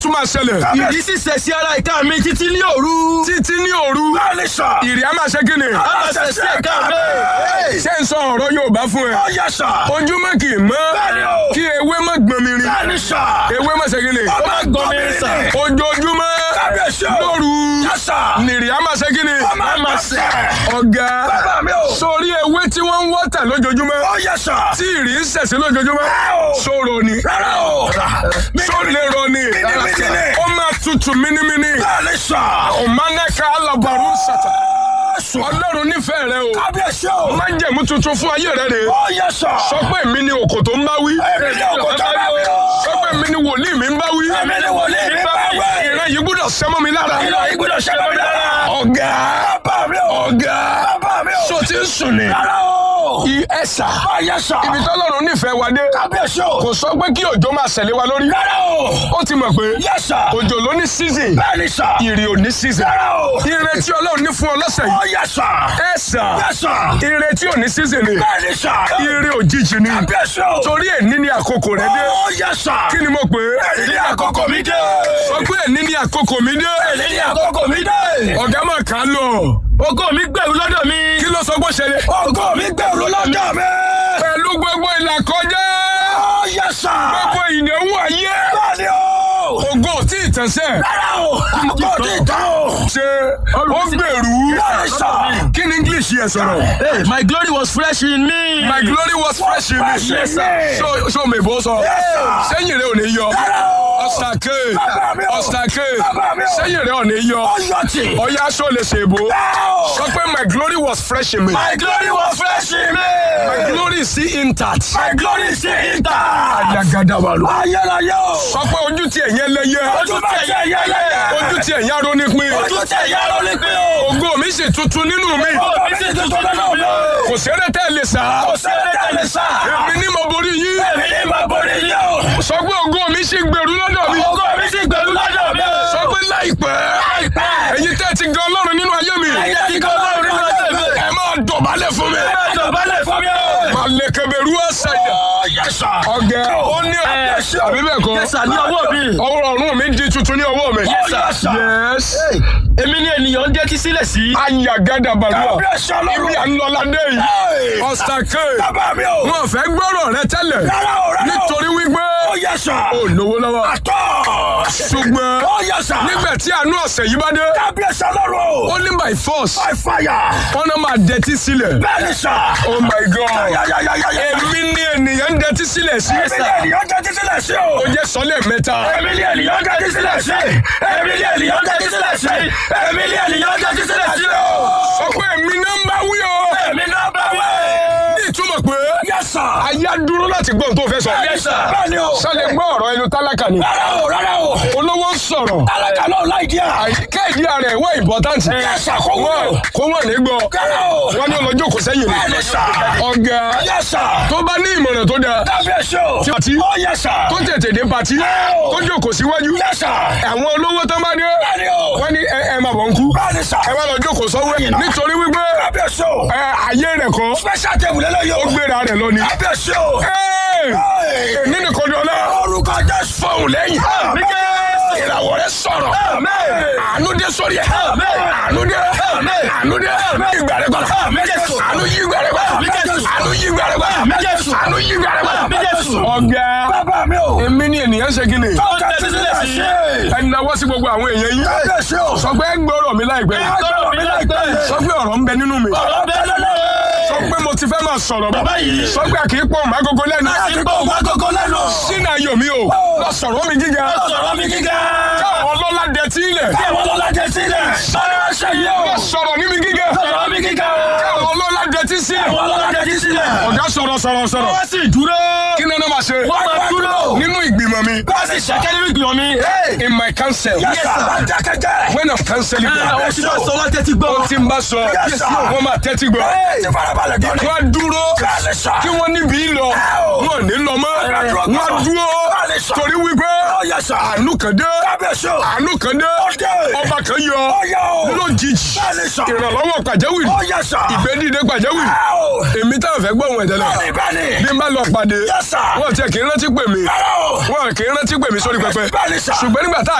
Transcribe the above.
tún máa ṣẹlẹ̀. ìdí sì ṣẹ̀ sí ara ìka mi títí ní òru. títí ní òru Bẹ́ẹ̀ni sà. ìrì á máa ṣe kí ni. a máa ṣẹ̀ sí ìka mi. ṣé ń sọ ọ̀rọ̀ Yorùbá fún ẹ. Ó yẹ sà. ojúmọ́ kì í mọ́ Bẹ́ẹ̀ni o. kí ewé má gbọ́n mi rin. Bẹ́ẹ̀ni sà. ewé má ṣe kí ni. Ọmọ gbọ́n mi sà. rìn. ojoojúmọ́ Kábíyèsí o. lóru Yẹ sà. nìrì á máa ṣe kí ni. Ọmọ máa sẹ̀. ọ̀gá Bàbá mi o. sórí ewé tí wọ́n ń wọ́tà lójoojúmọ́ Ó yẹ sà. tí ìrì ń ṣẹ̀ṣẹ̀ lójoojúmọ́ o. sóró ni Rárá o. sólérò ni Mínímíní ni. ó máa tutù mínímíní Bẹ́ẹ̀ni sà. ọ̀mánẹ́ka alábàárù sàtà Sùn. ọlọ́run nífẹ̀ẹ́ rẹ o Kábíyèsí o. májẹ̀mú tuntun fún ayé rẹ rè Ó yẹ sà. sọ pé èmi ni òkò tó ń bá wí Èmi ni òkò tó ń bá wí o. sọ pé èmi ni wòlíì mi ń bá wí Èmi ni wòlíì mi ń bá wí. ìran yìí gbọ́dọ̀ sẹ́mọ́ mi lára Ìlọ ìgbọ́dọ̀ ṣẹlẹ̀ mi lára. ọ̀gá Bàbá mi o. ọ̀gá Bàbá mi o. so ti ń sùn ni Rárá o. i ẹ̀sà Ó yẹ sà. ibi tọ́lọ́run nífẹ̀ẹ́ wa dé Kábíyèsí o. kò sọ pé kí òjò máa ṣẹlẹ̀ wa lórí Rárá o. ó ti mọ̀ pé Yẹ sà. òjò ló ní season Bẹ́ẹ̀ni sà. ìrì ò ní season Rárá o. ire tí ọlọ́run ní fún ọ lọ́sẹ̀ Ó yìí yẹ sà. ẹ̀sà Yẹ sà. ire tí ò ní season ni Bẹ́ẹ̀ni sà. ire òjijì ni Kábíyèsí o. torí èní ni àkókò rẹ dé Ó yẹ sà. kí ni mo pè é Èyí ni àkókò mi dé. sọ pé èní ni àkókò mi dé Èyí ni àkókò mi dé. ọ̀gá máa kà á lọ ògo mi gbẹ̀rù lọ́dọ̀ mi. kí ló sọ pé ó ṣẹlẹ̀ Ògo mi gbèrú lọ́jọ́ mi. pẹ̀lú gbogbo ìlàkọjá Ó yẹ sà. gbogbo ìnáwó ayé Bẹ́ẹ̀ni o. ògo tí ì tẹ̀sẹ̀ Rárá o. Àkókò ti tán o. ṣe ó gbèrú Bẹ́ẹ̀ni sà. kí ni English yẹ sọ̀rọ̀ Hey, my glory was fresh in me. my glory was fresh in me Yes, sir. so so mèbó sọ Yes, sir. sẹ́yìn rẹ̀ ò ní yọ Rárá o. ọ̀sàkè Bàbá mi o. ọ̀sàkè Bàbá mi o. sẹ́yìn rẹ̀ ò ní yọ Ó yọ tì. ọ̀yá aṣọ lè ṣe èbó Wow. sọ pé my glory was fresh in me My glory was fresh in me. my glory is still intact My glory is intact. ayagadabalu Ayérayé o. sọ pé ojú tí ẹ̀yẹ lẹ́yẹ Ojú tẹ̀ yẹ yẹ yẹ. ojú tí ẹ̀yẹ arónípin Ojú tẹ̀ yẹ ló ní pé o. ògo mi sì tuntun nínú mi Ọmọ mi sì tuntun nínú mi. kò sẹ́rẹ́ tẹ́ lè sá Kò sẹ́ni tẹ̀lé sá. èmi ní mo borí yín Èmi ní mo borí yín o. sọ pé ògo mi sì gbèrú lọ́dọ̀ mi Ògo mi sì gbèrú lọ́dọ̀ mi. sọ pé láìpẹ́ Láìpẹ́. ẹ̀yin tẹ́ ti gan ọlọ́run nínú ayé mi Ẹ̀yin ti kọ́ lọ́rùn nínú ayé mi. ẹ máa dọ̀bálẹ̀ fún mi Ẹ máa dọ̀bálẹ̀ fún mi o. máa lè kẹbẹ̀rú ẹ̀sẹ̀ yẹn Ó yẹ sà. ọ̀gẹ̀ ó ní Yes, sir. àbí bẹ́ẹ̀ kọ́ Yes, sir, ní ọwọ́ mi. ọwọ́ ọ̀run mi di tuntun ní ọwọ́ mi Yes, sir. yes Èmi ni ènìyàn ń dẹ́tí sílẹ̀ sí. ayagada balùwà Kábíyèsí Ọlọ́run. ibi ànlọ́ládé yìí Hey. ọ̀sàkè Bàbá mi o. wọn fẹ́ gbọ́rọ̀ rẹ tẹ́lẹ̀ Rárá o, rárá o. nítorí wípé Ó yẹ sà. ó lówó lọ́wọ́ Àtọ̀. ṣùgbọ́n Ó yẹ sà. nígbà tí àánú ọ̀sẹ̀ yìí bá dé Kábíyèsí Ọlọ́run. ó ní by force By fire. wọn náà máa dẹtí sílẹ̀ Bẹ́ẹ̀ni sà. oh my god Yáyáyáyáyá. èmi ní ènìyàn ń dẹtí sílẹ̀ sí Èmi ni ènìyàn tẹ́tí sílẹ̀ sí o. ó jẹ́ sọ́lẹ̀ mẹ́ta Èmi ni ènìyàn tẹ́tí sílẹ̀ sí. Èmi ni ènìyàn tẹ́tí sílẹ̀ sí. Èmi ni ènìyàn tẹ́tí sílẹ̀ sí o. sọ pé èmi náà ń bá wí o Èmi náà bá wẹ̀. ní ìtumọ̀ pé Yes sir. ayé á dúró láti gbọ́ ohun tó fẹ́ sọ Yes sir. Bẹ́ẹ̀ni o. sọlẹ̀ gbọ́ ọ̀rọ̀ ẹnu tálákà ni Rárá o, rárá o. olówó ń sọ̀rọ̀ Alága náà láì díà. àyíká ìdí ara ẹ̀ wọ́n important Yes sir, kó wọ́n wúlò. kó wọ́n ní gbọ́ Rárá o. wọ́n ní ọlọ́jọ́ kò sẹ́yìn ni Bẹ́ẹ̀ni sà. ọ̀gá Yes sir. tó bá ní ìmọ̀ràn tó dáa Kábíyèsí o. Pati. Ó yẹ sà. tó tètè dé pati Wow. tó jókòó síwájú Yes sir. àwọn olówó tó bá dé Bẹ́ẹ̀ni o. wọ́n ní ẹ ẹ máa bọ̀ ń kú Bẹ́ẹ̀ni sà. ẹ wá lọ jókòó sọ́wọ́ ẹ̀ nítorí wípé Kábíyèsí o. ẹ ayé rẹ̀ kọ́ Special table lélẹ́yìí ó o. gbéra rẹ̀ lọ ni. Kábíyèsí o. Ẹ́ẹ̀! èmi nìkan ni ọlá Orúkọ Jésù. fọ̀hún lẹ́yìn ìràwọ̀ rẹ̀ sọ̀rọ̀ àánú dé sórí ẹ̀ àánú dé àánú dé ìgbà rẹ̀ gbọ́dọ̀ àánú yí ìgbà rẹ̀ gbọ́dọ̀ àánú yí ìgbà rẹ̀ gbọ́dọ̀ àánú yí ìgbà rẹ̀ gbọ́dọ̀. ọ̀gá Bàbá mi o. èmi ni ènìyàn ṣe kí ni Ó tẹ́tí sílẹ̀ sí. ẹni náwó sí gbogbo àwọn èèyàn yín Kábíyèsí o. sọ pé ẹ gbọ́rọ̀ mi láìpẹ́ Agbọ́dọ̀ mi láìpẹ́. sọ pé ọ̀rọ̀ ń bẹ nínú mi Ọ̀rọ̀ bẹ́ẹ̀ lọ́lọ́. sọ pé mo ti fẹ́ máa sọ̀rọ̀ Bàbá yìí. sọ pé kì í pọ̀ mọ́ agogo lẹ́nu Àtìgbò wá gógó lẹ́nu. sínú ayọ̀ mi o lọ sọ̀rọ̀ mi gíga Sọ̀rọ̀ mi gíga. káwọn ọlọ́lá dẹ tí ilẹ̀ Kí àwọn ọlọ́lá jẹ sílẹ̀. Sọ̀rọ̀ ṣe yẹ o. lọ sọ̀rọ̀ ní mi gíga Sọ̀rọ̀ mi gíga. káwọn ọlọ́lá dẹ tí sílẹ̀ Àwọn ọlọ́lá jẹ sí sílẹ̀. ọ̀gá sọ̀rọ̀ sọ̀rọ̀ sọ̀rọ̀ Wọ́n sì dúró. kí ni ẹ náà máa ṣe Wọ́n máa dúró. nínú ìgbìmọ̀ mi Bá a sì ṣẹ́kẹ́ nínú ìgbìmọ̀ mi. in my council Yes sir. Bá a dákẹ́jẹ́. when of counseling Àwọn tí wọ́n sọ wọ́n tẹ́tí gbọ́. tí n bá sọ Yes, sir. wọ́n máa tẹ́tí gbọ́ Ẹ ti farabalẹ̀ gbọ́ ni. wọ́n á dúró Bẹ́ẹ̀ni sà. kí wọ́n níbi lọ o. wọ́n ò ní lọ mọ́ dúró wọ́n gbọ́. dúró Bẹ́ẹ̀ni sà. torí wípé Ó yẹ sà. àánú kan dé Kábíyèsí o. àánú kan dé dé. ọba kan yọ Ó yẹ o. lójijì Bẹ́ẹ̀ni sà. ìrànlọ́wọ́ pàjáwìrì Ó yẹ sà. ìgbédìde pàjáwìrì Ẹ o. èmi táwọn fẹ́ gbọ́ ohun ẹ̀dẹ́lẹ̀ Bẹ́ẹ̀ni bẹ́ẹ̀ni. bí n bá lọ pàdé Yes, sir. wọn tiẹ̀ kì í rántí pè mí Rárá o. wọn kì í rántí pè mí sórí pẹpẹ Bẹ́ẹ̀ni sà. ṣùgbọ́n nígbà tá